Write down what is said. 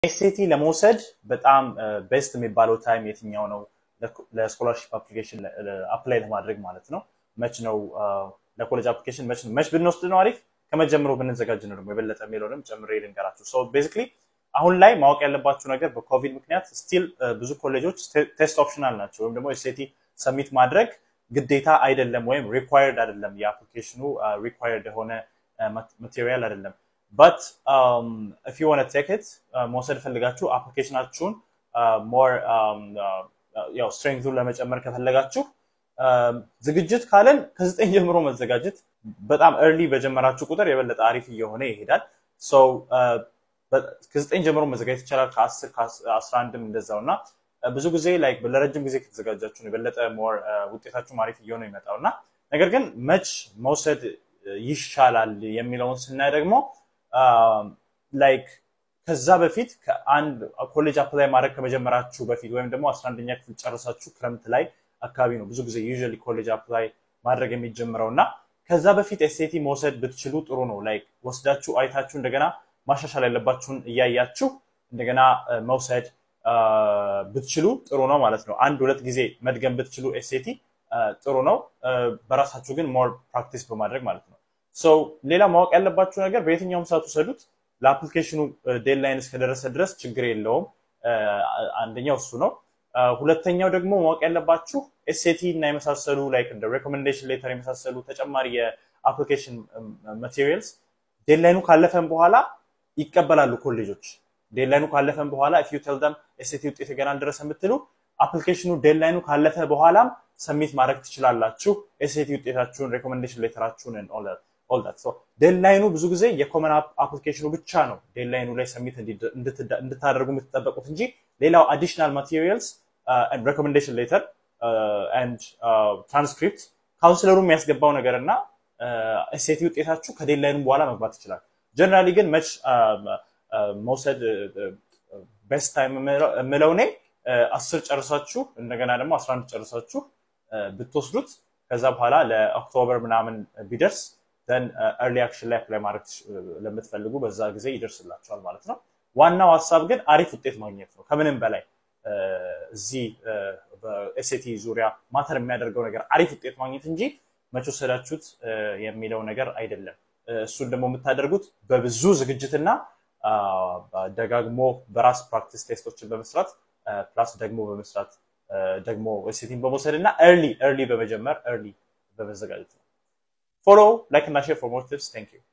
ኤስኤቲ ለመውሰድ በጣም ቤስት የሚባለው ታይም የትኛው ነው? ለስኮላርሽፕ አፕሊኬሽን አፕላይ ለማድረግ ማለት ነው። መች ነው ለኮሌጅ አፕሊኬሽን መች ነው መች ብንወስድ ነው አሪፍ? ከመጀመሩ ብንዘጋጅ ነው ደግሞ የበለጠ የሚለውንም ጨምሬ ልንገራችሁ። ሶ ቤዚክሊ አሁን ላይ ማወቅ ያለባችሁ ነገር በኮቪድ ምክንያት ስቲል ብዙ ኮሌጆች ቴስት ኦፕሽናል ናቸው፣ ወይም ደግሞ ኤስኤቲ ሰሚት ማድረግ ግዴታ አይደለም፣ ወይም ሪኳየርድ አይደለም። የአፕሊኬሽኑ ሪኳየርድ የሆነ ማቴሪያል አይደለም። በት ኢፍ ዩ ዋንት ቴክ ኢት መውሰድ ፈልጋችሁ አፕሊኬሽናችሁን ሞር ያው ስትሬንግዙን ለመጨመር ከፈለጋችሁ ዝግጅት ካለን ከዘጠኝ ጀምሮ መዘጋጀት በጣም ኤርሊ በጀመራችሁ ቁጥር የበለጠ አሪፍ እየሆነ ይሄዳል። ከዘጠኝ ጀምሮ መዘጋጀት ይቻላል። ከአስር ከአስራ አንድም እንደዛው እና ብዙ ጊዜ ላይክ ለረጅም ጊዜ ከተዘጋጃችሁ የበለጠ ሞር ውጤታችሁ አሪፍ እየሆነ ይመጣው እና ነገር ግን መች መውሰድ ይሻላል የሚለውን ስናይ ደግሞ ላይክ ከዛ በፊት ከአንድ ኮሌጅ አፕላይ ማድረግ ከመጀመራችሁ በፊት ወይም ደግሞ አስራ አንደኛ ክፍል ጨርሳችሁ ክረምት ላይ አካባቢ ነው ብዙ ጊዜ ዩዥዋሊ ኮሌጅ አፕላይ ማድረግ የሚጀምረው እና ከዛ በፊት ኤስኤቲ መውሰድ ብትችሉ ጥሩ ነው። ላይክ ወስዳችሁ አይታችሁ እንደገና ማሻሻል ያለባችሁን እያያችሁ እንደገና መውሰድ ብትችሉ ጥሩ ነው ማለት ነው። አንድ ሁለት ጊዜ መድገም ብትችሉ ኤስኤቲ ጥሩ ነው። በራሳችሁ ግን ሞር ፕራክቲስ በማድረግ ማለት ነው። ሶ ሌላ ማወቅ ያለባችሁ ነገር በየትኛውም ሰዓት ውሰዱት። ለአፕሊኬሽኑ ዴድላይን እስከደረሰ ድረስ ችግር የለውም። አንደኛው እሱ ነው። ሁለተኛው ደግሞ ማወቅ ያለባችሁ ኤስኤቲ እና የመሳሰሉ ላይክ እንደ ሬኮሜንዴሽን ሌተር የመሳሰሉ ተጨማሪ የአፕሊኬሽን ማቴሪያልስ ዴድላይኑ ካለፈን በኋላ ይቀበላሉ ኮሌጆች። ዴድላይኑ ካለፈን በኋላ ኢፍ ዩ ቴል ደም ኤስኤቲ ውጤት ገና አልደረሰ የምትሉ አፕሊኬሽኑ ዴድላይኑ ካለፈ በኋላም ሰሚት ማድረግ ትችላላችሁ። ኤስኤቲ ውጤታችሁን፣ ሬኮሜንዴሽን ሌተራችሁን ኦል ዳት። ዴድላይኑ ብዙ ጊዜ የኮመን አፕሊኬሽኑ ብቻ ነው ዴድላይኑ ላይ ሰሚት እንድታደርጉ የምትጠበቁት እንጂ ሌላው አዲሽናል ማቴሪያልስ ሬኮሜንዴሽን ሌተር ኤንድ ትራንስክሪፕት ካውንስለሩ የሚያስገባው ነገር እና ኤስኤቲ ውጤታችሁ ከዴድላይኑ በኋላ መግባት ይችላል። ጀነራሊ ግን መች መውሰድ ቤስት ታይም የምለው እኔ አስር ጨርሳችሁ እንደገና ደግሞ አስራ አንድ ጨርሳችሁ ብትወስዱት ከዛ በኋላ ለኦክቶበር ምናምን ቢደርስ ደን ኤርሊ አክሽን ላይ አፕላይ ማድረግ ለምትፈልጉ በዛ ጊዜ ይደርስላችኋል ማለት ነው። ዋናው ሀሳብ ግን አሪፍ ውጤት ማግኘት ነው። ከምንም በላይ እዚህ በኤስኤቲ ዙሪያ ማተር የሚያደርገው ነገር አሪፍ ውጤት ማግኘት እንጂ መች ወሰዳችሁት የሚለው ነገር አይደለም። እሱን ደግሞ የምታደርጉት በብዙ ዝግጅትና ደጋግሞ በራስ ፕራክቲስ ቴስቶችን በመስራት ፕላስ ደግሞ በመስራት ደግሞ ኤስኤቲን በመውሰድ እና ኤርሊ ኤርሊ በመጀመር ኤርሊ በመዘጋጀት ነው። ፎሎ ላይክ እና ሼር ፎር ሞር ቲፕስ። ታንክ ዩ